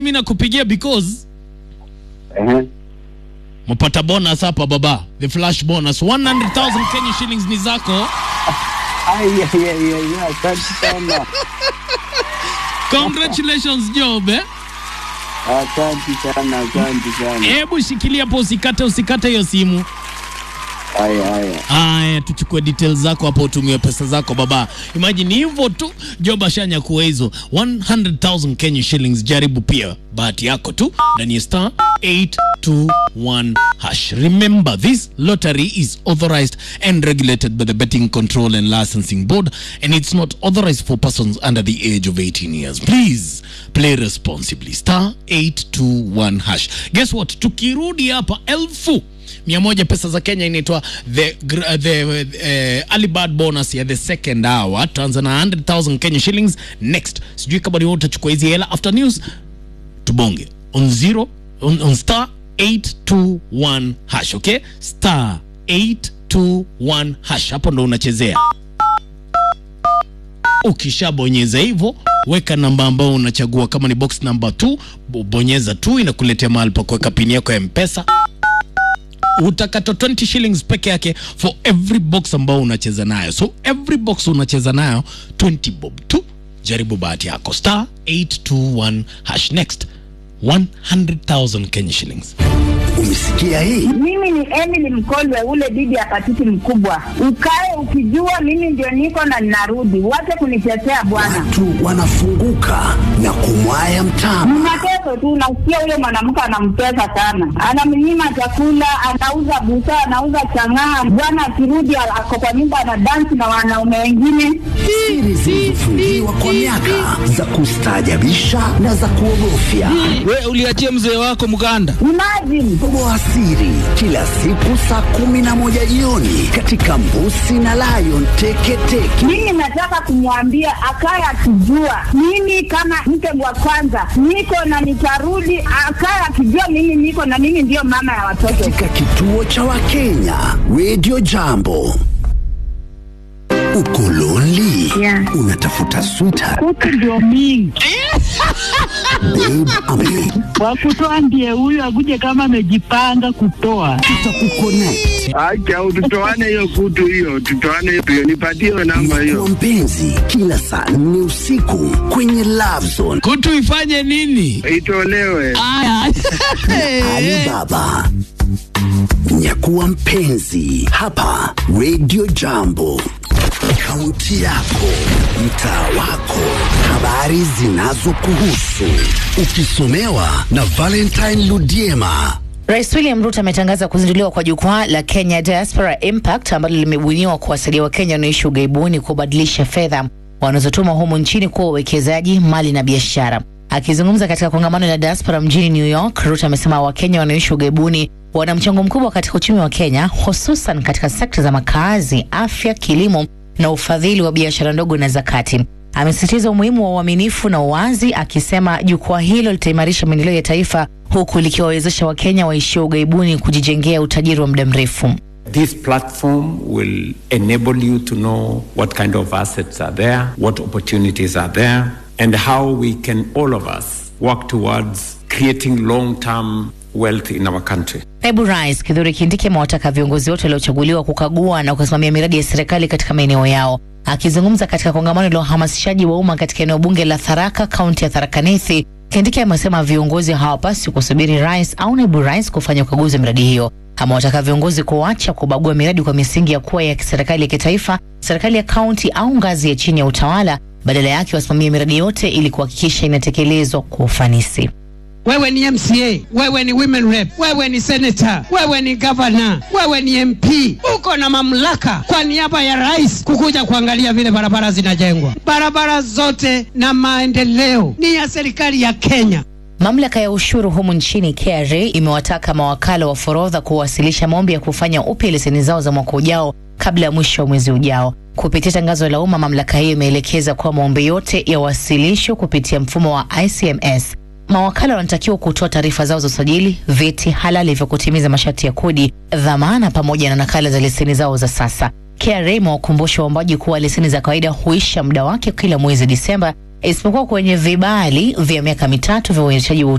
mimi nakupigia because Ehe. mpata bonus hapa baba, the flash bonus 100,000 Kenya shillings ni zako. Ai, ai, ai, ai, ai, asante sana. Congratulations Job eh? Asante sana, asante sana. Hebu shikilia hapo, usikate usikate hiyo simu. Haya, haya. Haya, tuchukue details zako hapo, utumie pesa zako baba. Imagine hivyo tu, Job ashanya kuwa hizo 100,000 Kenya shillings. Jaribu pia bahati yako tu ndani ya star 821 hash. Remember this lottery is authorized and regulated by the Betting Control and Licensing Board and it's not authorized for persons under the age of 18 years. Please play responsibly. Star 821 hash. Guess what? Tukirudi hapa elfu mia moja pesa za Kenya inaitwa the, gr- the uh, early bird bonus ya the second hour. Tutaanza na 100,000 Kenya shillings next. Sijui kama ni wewe utachukua hizi hela after news, tubonge on zero on, on star 821 hash, okay? Star 821 hash, hapo ndo unachezea. Ukishabonyeza hivyo, weka namba ambayo unachagua. Kama ni box number 2, bonyeza tu, inakuletea mahali pa kuweka pini yako ya mpesa utakata 20 shillings peke yake for every box ambao unacheza nayo so every box unacheza nayo 20 bob tu jaribu bahati yako star 821 hash next 100000 kenya shillings Umesikia hii? Mimi ni Emily Mkolwe, ule bibi ya patiti mkubwa. Ukae ukijua mimi ndio niko na ninarudi, wache kunitetea bwana. Watu wanafunguka na kumwaya mtama. Ni mateso tu, nasikia huyo mwanamke anamtesa sana, anamnyima chakula, anauza busaa, anauza chang'aa. Bwana akirudi ako kwa nyumba anadansi na wanaume wengine. Siri zilizofungiwa kwa miaka za kustaajabisha na za kuogofya. We uliachia mzee wako mganda. Imagine Toboa siri kila siku saa kumi na moja jioni katika Mbusi na Lion Teketeke. mimi nataka kumwambia akaye akijua mimi kama mke wa kwanza niko na nitarudi, akaye akijua mimi niko na mimi ndiyo mama ya watoto. katika kituo cha Wakenya Radio Jambo. Uko lonely? Yeah. Unatafuta sweetheart, Kuku ndio mingi babe ame wakutoa ndiye huyu akuje kama amejipanga kutoa. tutakukonnect Acha tutoane hiyo kutu hiyo, tutoane hiyo, nipatie hiyo namba kwa hiyo. mpenzi kila saa nne usiku kwenye Love Zone. kutu ifanye nini Itolewe. Alibaba nyakuwa mpenzi hapa Radio Jambo, kaunti yako, mtaa wako, habari zinazokuhusu ukisomewa na Valentine Ludiema. Rais William Ruto ametangaza kuzinduliwa kwa jukwaa la Kenya Diaspora Impact ambalo limebuniwa kuwasaidia Wakenya wanaoishi ughaibuni kubadilisha fedha wanazotuma humu nchini kuwa uwekezaji, mali na biashara. Akizungumza katika kongamano la diaspora mjini New York, Ruto amesema Wakenya wanaoishi ughaibuni wana mchango mkubwa katika uchumi wa Kenya, hususan katika sekta za makazi, afya, kilimo na ufadhili wa biashara ndogo na zakati. Amesisitiza umuhimu wa uaminifu na uwazi, akisema jukwaa hilo litaimarisha maendeleo ya taifa huku likiwawezesha Wakenya waishio ughaibuni kujijengea utajiri wa muda mrefu. This platform will enable you to know what kind of assets are there, what opportunities are there, and how we can all of us work towards creating long term wealth in our country. Naibu Rais Kithure Kindiki amewataka viongozi wote waliochaguliwa kukagua na kusimamia miradi ya serikali katika maeneo yao. Akizungumza katika kongamano la uhamasishaji wa umma katika eneo bunge la Tharaka, kaunti ya Tharaka Nithi, Kindiki amesema viongozi hawapaswi kusubiri rais au naibu rais kufanya ukaguzi wa miradi hiyo. Amewataka viongozi kuacha kubagua miradi kwa misingi ya kuwa ya serikali ya kitaifa, serikali ya kaunti au ngazi ya chini ya utawala, badala yake wasimamie miradi yote ili kuhakikisha inatekelezwa kwa ufanisi. Wewe ni MCA, wewe ni women rep, wewe ni senator, wewe ni governor, wewe ni MP, uko na mamlaka kwa niaba ya rais kukuja kuangalia vile barabara zinajengwa. Barabara zote na maendeleo ni ya serikali ya Kenya. Mamlaka ya ushuru humu nchini KRA imewataka mawakala wa forodha kuwasilisha maombi ya kufanya upya leseni zao za mwaka ujao kabla ya mwisho wa mwezi ujao. Kupitia tangazo la umma, mamlaka hiyo imeelekeza kuwa maombi yote yawasilishwe kupitia mfumo wa ICMS. Mawakala wanatakiwa kutoa taarifa zao za usajili, vyeti halali vya kutimiza masharti ya kodi, dhamana pamoja na nakala za leseni zao za sasa. KRA imewakumbusha waombaji kuwa leseni za kawaida huisha muda wake kila mwezi Disemba isipokuwa kwenye vibali vya miaka mitatu vya uendeshaji wa